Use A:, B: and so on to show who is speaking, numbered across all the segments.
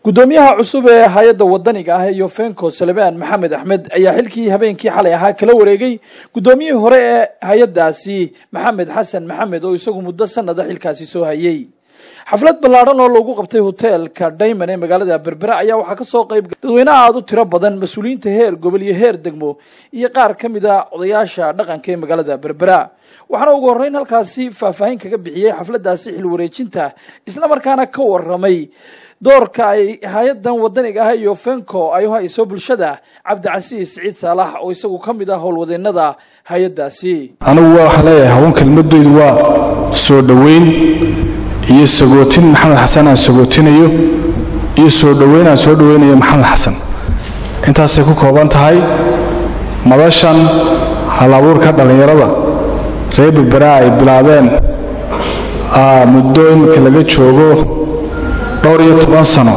A: gudoomiyaha cusub ee hay-adda wadaniga ah ee yofenko salebaan maxamed axmed ayaa xilkii habeenkii xalay ahaa kala wareegay gudoomiyihii hore ee hay-addaasi maxamed xasan maxamed oo isagu muddo sanada xilkaasi soo hayay xaflad ballaadhan oo lagu qabtay hoteelka dayman ee magaalada berbera ayaa waxaa kasoo qayb dadweyne aada u tiro badan mas-uuliyiinta heer gobol iyo heer degmo iyo qaar ka mid a odayaasha dhaqanka ee magaalada berbera waxaana ugu horreyn halkaasi faahfaahin kaga bixiyey xafladaasi xil wareejinta islamarkaana ka waramay doorka ay hay-adan wadaniga ah iyo fenco ay u hayso bulshada cabdicasiis siciid saalax oo isagu ka mid ah howlwadeenada hay-adaasi
B: anigu waxaan leeyahay hawan kelmadeydu waa soo dhoweyn iyo sagootin maxamed xasan aan sagootinayo iyo soo dhoweyn aan soo dhoweynayo maxamed xasan intaasay ku kooban tahay madashan hal-abuurka dhallinyarada reer berbera ay bilaabeen muddo iminka laga joogo dhowr iyo toban sano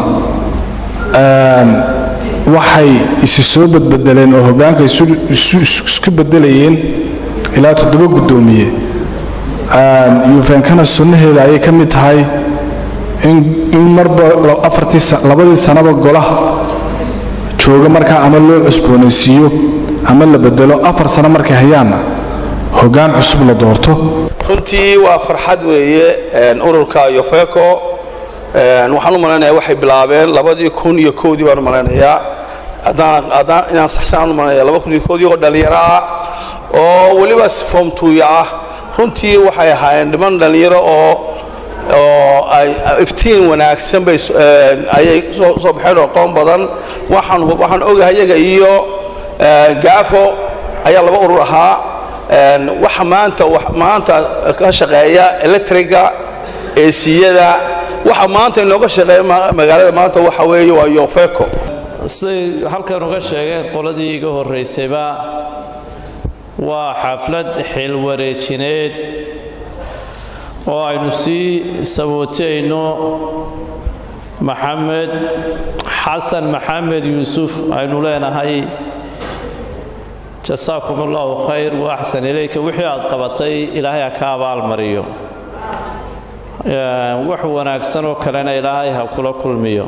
B: waxay isi soo badbedeleen oo hoggaanka isku bedelayeen ilaa toddoba guddoomiye yufenkana sunnaheeda ayay ka mid tahay in marba labadii sanaba golaha jooga markaa ama loo cusboonaysiiyo ama la bedelo afar sano markay hayaanna hoggaan cusub la doorto
C: runtii waa farxad weeye ururka yofeco waxaan u malaynayaa waxay bilaabeen labadii kun iyo kowdii baan u malaynayaa haddaan inaan saxsanaan u malaynaya laba kun iyo kowdii oo dhallinyaro ah oo weliba form tuuya ah runtii waxay ahaayeen dhiman dhallinyaro oo oo ay iftiin wanaagsan bay ayay soo baxeen oo qoon badan waxaan waxaan ogahay iyaga iyo gaafo ayaa laba urur ahaa waxa maanta maanta ka shaqeeya electriga eesiyada waxa maanta inooga shaqeeya magaalada maanta waxa weeye waa yofeco
D: siday halkan uga sheegeen qoladii iga horraysayba waa xaflad xilwareejineed oo aynu sii sabootayno maxamed xasan maxamed yuusuf aynu leenahay jasaakum allahu khayr wa axsan ilayka wixii aad qabatay ilaahay ha ka abaalmariyo wax wanaagsan oo kalena ilaahay ha kula kulmiyo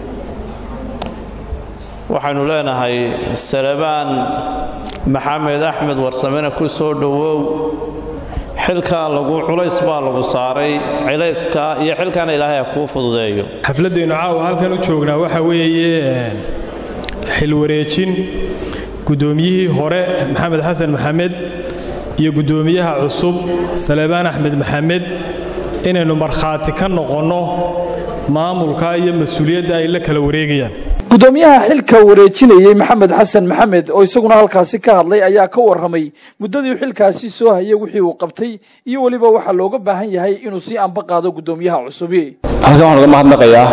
D: waxaynu leenahay salebaan maxamed axmed warsamena ku soo dhowow xilkaa lagu culays baa lagu saaray culayska iyo xilkaana ilaahay ha kuu fududeeyo
E: xafladdeennu caawa halkan u joognaa waxa weeye xilwareejin guddoomiyihii hore maxamed xasan maxamed iyo guddoomiyaha cusub salebaan axmed maxamed inaynu markhaati ka noqonno maamulka iyo mas-uuliyadda ay la kala wareegayaan
A: gudoomiyaha xilka wareejinayey maxamed xasan maxamed oo isaguna halkaasi ka hadlay ayaa ka waramay muddadii xilkaasi soo hayay wixii uu qabtay iyo weliba waxaa looga baahan yahay inuu sii anba qaado gudoomiyaha cusubi
F: halkan waxaan uga mahadnaqayaa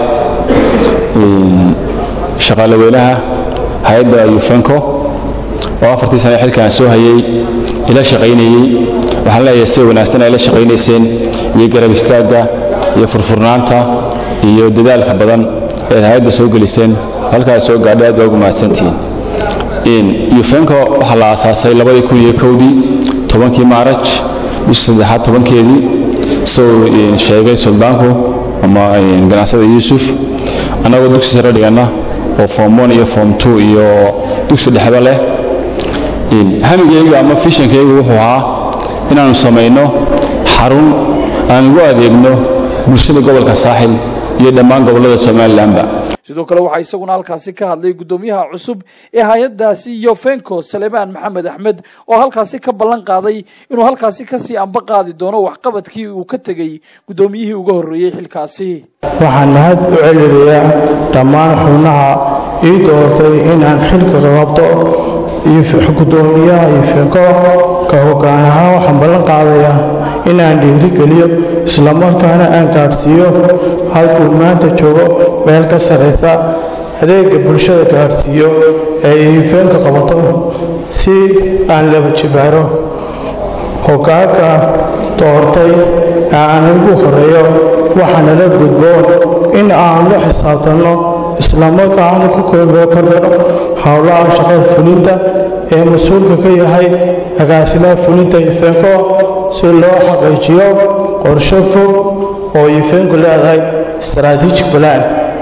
F: shaqaale weynaha hay-adda yufenco oo afartii sane xilkaan soo hayay ila shaqaynayey waxaan leeyahay sida wanaagsan ay la shaqaynayseen iyo garab istaagga iyo furfurnaanta iyo dadaalka badan eed hay-adda soo geliseen halkaas soo gaadhay aad baa ugu mahadsantihiin yufenco waxaa la aasaasay labadii kun iyo kowdii tobankii maaraj bishii saddexaad tobankeedii isagoo sheegay suldaanku ama ganacsada yuusuf annagoo dugsi sare dhiganna oo form one iyo form two iyo dugsi dhexba leh hamigaygu ama fishankaygu wuxuu ahaa inaannu samayno xarun aan ugu adeegno bulshada gobolka saaxil iyo dhammaan gobollada somalilanba
A: sidoo kale waxaa isaguna halkaasi ka hadlay guddoomiyaha cusub ee hay-addaasi yofenco salebaan maxamed axmed oo halkaasi ka ballan qaaday inuu halkaasi kasii anba qaadi doono waxqabadkii uu ka tegey guddoomiyihii uga horreeyey xilkaasi
G: waxaan mahad u celinayaa dhammaan xubnaha ii doortay inaan xilka qabto gudoomiyaha yofenco ka hoggaan ahaan waxaan ballan qaadayaa inaan dhiirigeliyo islamarkaana aan gaadhsiiyo halkuu maanta joogo meel ka sarraysa adeega bulshada gaadhsiiyo ee yofenka qabato si aan laba jibaaro hoggaanka doortay ee aan ugu horeeyo waxaana la gudboon in aan la xisaabtanno islamarkaana ku korno howlaha shaqada fulinta ee mas-uulka ka yahay agaasimaha fulinta yofenco si loo xaqiijiyo qorshe fog oo yofenku leedahay strategic plan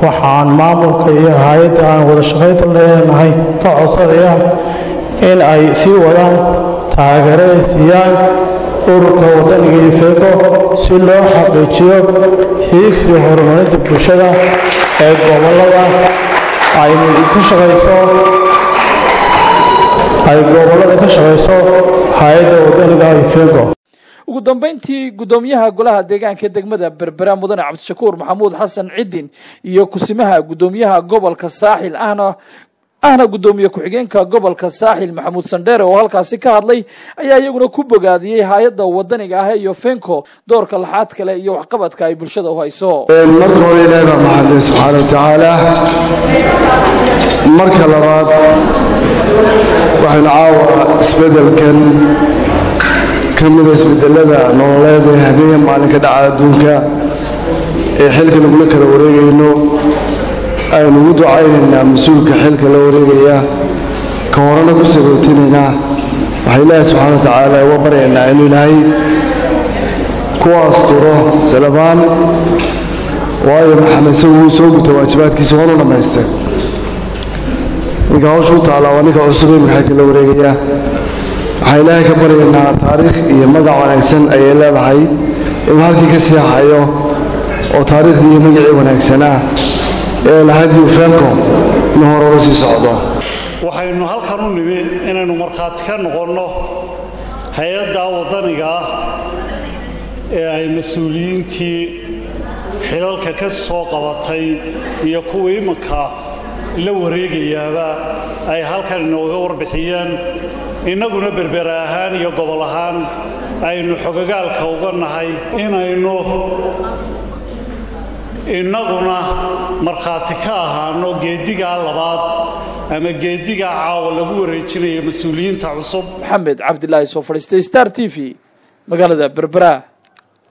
G: waxaan maamulka iyo hay-adda aan wada shaqaynta leenahay ka codsanaya in ay sii wadaan taageerada siiyaan ururka wadaniga yufeeko si loo xaqiijiyo hiigsiga horumarinta bulshada ee gobolada ay ka shaqayso ay gobolada ka shaqayso hay-adda wadaniga yufeeko
A: ugu dambayntii guddoomiyaha golaha deegaanka degmada berbera mudane cabdishakuur maxamuud xasan cidin iyo kusimaha guddoomiyaha gobolka saaxil ahna ahna guddoomiye ku-xigeenka gobolka saaxil maxamuud sandheere oo halkaasi ka hadlay ayaa iyaguna ku bogaadiyey hay-adda wadaniga ah iyo fenco doorka laxaad kale iyo waxqabadka ay bulshada u hayso
H: marka hore ilaahi baa mahadlay subxaana wa tacaala marka labaad waxaynu caawa isbeddelkan ka mida isbedelada nololeed ee habeen maalinka dhaca adduunka ee xilka lagula kala wareegayno aynu ugu ducaynaynaa mas-uulka xilka la wareegaya ka horena ku sagootinaynaa waxaa ilaahi subxaana wa tacaala uga baryaynaa inuu ilaahay ku asturo salabaan waayo maxamed isagu wuu soo guta waajibaadkiisa waanu dhammaystay ninka hawsha u taallaa waa ninka cusub imika xilka la wareegaya waxaan ilaahay ka baryaynaa taariikh iyo magac wanaagsan ayay leedahay inuu halkii ka seexayo oo taariikhdii iyo magacii wanaagsanaa ee lahayd yufenco inuu hore uga sii socdo
I: waxaynu halkan u nimi inaynu markhaati ka noqonno hay-adda waddaniga ah ee ay mas-uuliyiintii xilalka ka soo qabatay iyo kuwa iminka la wareegayaaba ay halkan inooga warbixiyeen innaguna berbera ahaan iyo gobol ahaan aynu xogogaalka uga nahay inaynu innaguna markhaati ka ahaano geeddigaa labaad ama geeddigaa caawa lagu wareejinayo mas-uuliyiinta cusub
A: maxamed cabdilaahi soo fadhiistay star t v magaalada berbera